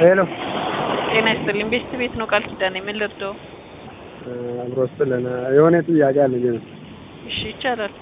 ሄሎ ጤና ይስጥልኝ። ቤስት ቤት ነው ቃል ኪዳን የምን ልርዳው? አብሮ ስለን የሆነ ጥያቄ አለኝ። እሺ ይቻላል።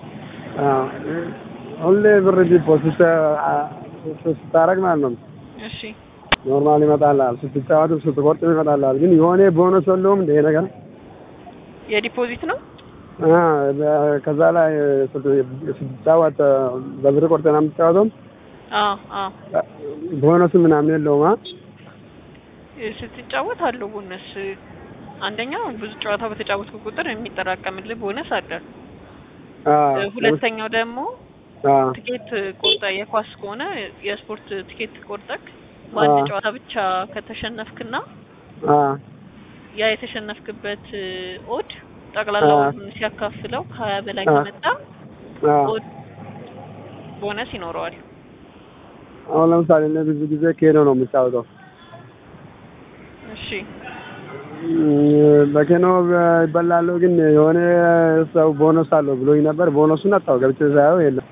ሁሌ ብር ዲፖዚት ስታረግ ማለት ነው እሺ ኖርማል ይመጣልሃል፣ ስትጫወትም ስትቆርጥም ይመጣልሃል። ግን የሆነ ቦነስ የለውም እንደ ይሄ ነገር የዲፖዚት ነው። አ፣ ከዛ ላይ ስትጫወት በብር ቆርጠህ ነው የምትጫወተው። አዎ አዎ ቦነሱ ምናምን የለውም። አ ስትጫወት አለው ቦነስ። አንደኛው ብዙ ጨዋታ በተጫወትኩ ቁጥር የሚጠራቀምልህ ቦነስ አለ። አ ሁለተኛው ደግሞ አ ትኬት ቆርጠ የኳስ ከሆነ የስፖርት ትኬት ቆርጠክ በአንድ አዎ። ጨዋታ ብቻ ከተሸነፍክና አ ያ የተሸነፍክበት ኦድ ጠቅላላውን ሲያካፍለው ከሀያ በላይ አዎ። ከመጣ አ ኦድ ቦነስ ይኖረዋል። አሁን ለምሳሌ እኔ ብዙ ጊዜ ኬኖ ነው የምጫወተው። እሺ በኬኖ ይበላለሁ፣ ግን የሆነ ሰው ቦነስ አለው ብሎኝ ነበር። ቦነሱን አጣው ገብቼ ሳየው የለም።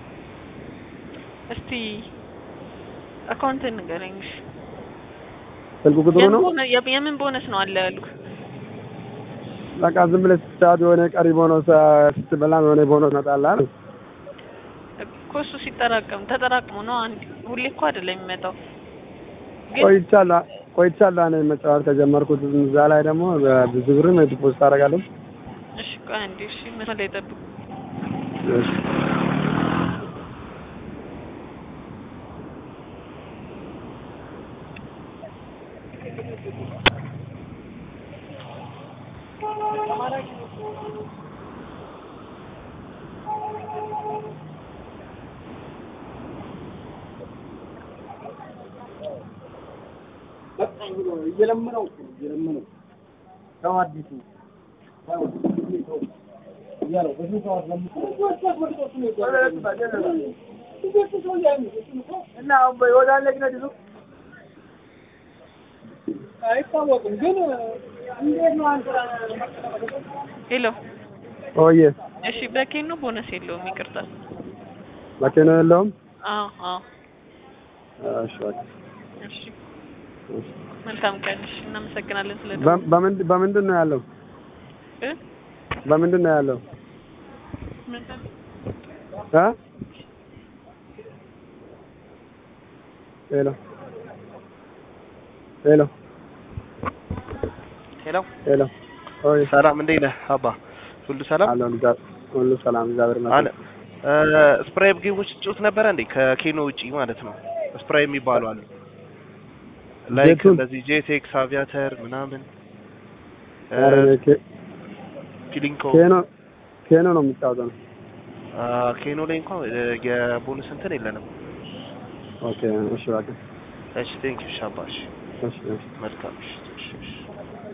እስቲ አካውንትን ንገረኝ። እሺ ስልክ ቁጥሩ የምን ነው ቦነ- የ- የምን ቦነስ ነው አለ ያሉ? በቃ ዝም ብለህ ስትጫወት የሆነ ቀሪ ቦነስ ስትበላም የሆነ ቦነስ ይመጣልሃል። እኮ እሱ ሲጠራቀም ተጠራቅሞ ነው። አንድ ሁሌ እኮ አይደለም የሚመጣው። ግን ቆይቻለሁ ቆይቻለሁ እኔ መጫወት ከጀመርኩት እዛ ላይ ደግሞ ብዙ ብርም ዲፖዚት አደርጋለሁ። እሺ ቆይ አንዴ እሺ መስመር ላይ ጠብቁ። እሺ። እየለመነው እኮ ነው እየለመነው ተው አዲሱ ተው ተው እያለው በስንት ሰዓት ለምቶ እና ወዳለ ግን አዲሱ አይታወቅም ግን እንዴት ነው አንተ ሄሎ ኦዬ እሺ በኬኖ ቦነስ የለውም ይቅርታ። መኪና የለውም። አዎ አዎ እሺ በቃ እሺ እሺ። መልካም ቀን። እሺ እናመሰግናለን ስለ በ- በምንድ- በምንድን ነው ያለው? እ በምንድን ነው ያለው? ምንድን እ ሄሎ ሄሎ ሄሎ ሄሎ ኦይ ሰላም፣ እንዴት ነህ አባ? ሁሉ ሰላም አሎ ልጃ ሁሉ ሰላም እግዚአብሔር አለ። ይመስገን። ስፕራይ ጌሞች ትጫወት ነበረ እንዴ? ከኬኖ ውጪ ማለት ነው። ስፕራይ የሚባሉ አሉ ላይክ ጄቱን? እንደዚህ ጄቴክስ አቪያተር ምናምን ኧረ እኔ ኬ- ፊሊንኮ ኬኖ ኬኖ ነው የሚጫወተው። አ፣ ኬኖ ላይ እንኳን እ፣ የቦነስ እንትን የለንም። ኦኬ እሺ በቃ እሺ ቴንክ ዩ ሻባሽ እሺ እሺ መልካም እሺ እሺ እሺ